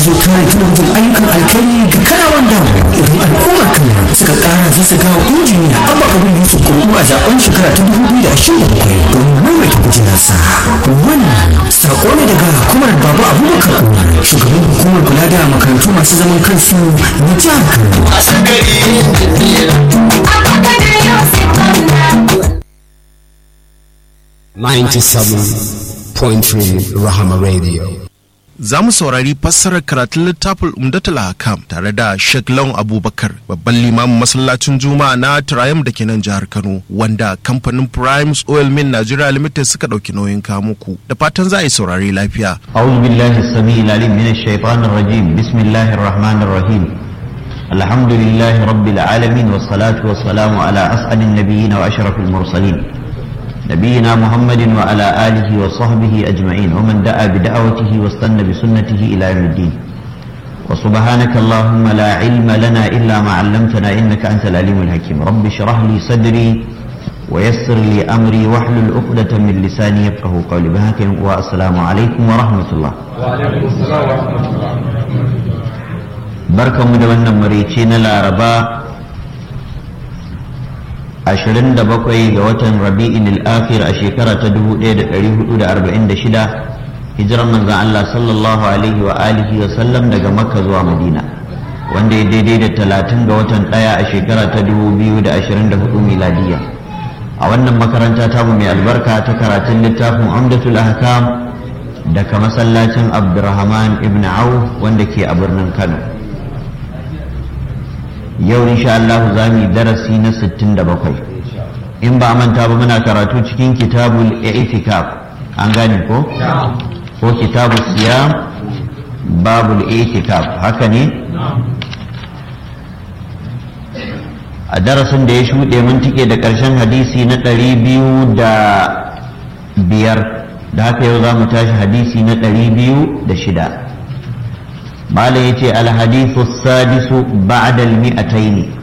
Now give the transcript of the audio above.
ke kare tunajin ayyukan alkhairi ga kanawan damu idan al'ummar kano suka kara zasaga wa injiniya abba kabir yusuf kurkuku a zaben shekara ta dubu biyu da ashirin da bakwai domin maimaita kujerarsa wannan sako ne daga hukumar baba abubakar umar shugaban hukumar kula da makarantu masu zaman kansu na jihar kano point Rahama Radio. Za mu saurari fassarar karatun littafin Umdatul Hakam tare da Sheikh Lawan Abubakar babban limamin masallacin Juma'a na Triumph da ke nan jihar Kano wanda kamfanin Primes Oil Mill Nigeria Limited suka ɗauki nauyin kamuku da fatan za a yi saurari lafiya. أعوذ بالله السميع العليم من الشيطان الرجيم بسم الله الرحمن الرحيم الحمد لله رب العالمين والصلاة والسلام على أسعد النبيين وأشرف المرسلين نبينا محمد وعلى آله وصحبه أجمعين ومن دعا بدعوته واستنى بسنته إلى يوم الدين وسبحانك اللهم لا علم لنا إلا ما علمتنا إنك أنت العليم الحكيم رب اشرح لي صدري ويسر لي أمري واحلل عقدة من لساني يفقه قولي بهاك والسلام عليكم ورحمة الله وعليكم السلام ورحمة الله بركة مدونة مريتين العرباء 27 ga watan rabi'in al-akhir a shekara ta 1446 hijirar manzon Allah sallallahu alaihi wa alihi wa sallam daga makka zuwa madina wanda ya daidai da 30 ga watan daya a shekara ta 2024 miladiya a wannan makaranta tamu mai albarka ta karatun littafin amdatul ahkam daga masallacin abdurrahman ibn auf wanda ke a birnin kano yau insha Allah za mu yi darasi na 67 in ba manta ba muna karatu cikin kitabul i'tikaf an gane ko ko kitabul siyam babul i'tikaf haka ne a darasin da ya shuɗe mun tike da ƙarshen hadisi na ɗari biyu da biyar da haka yau za mu tashi hadisi na ɗari biyu da shida malam yace alhadithu sadisu ba'da almi'ataini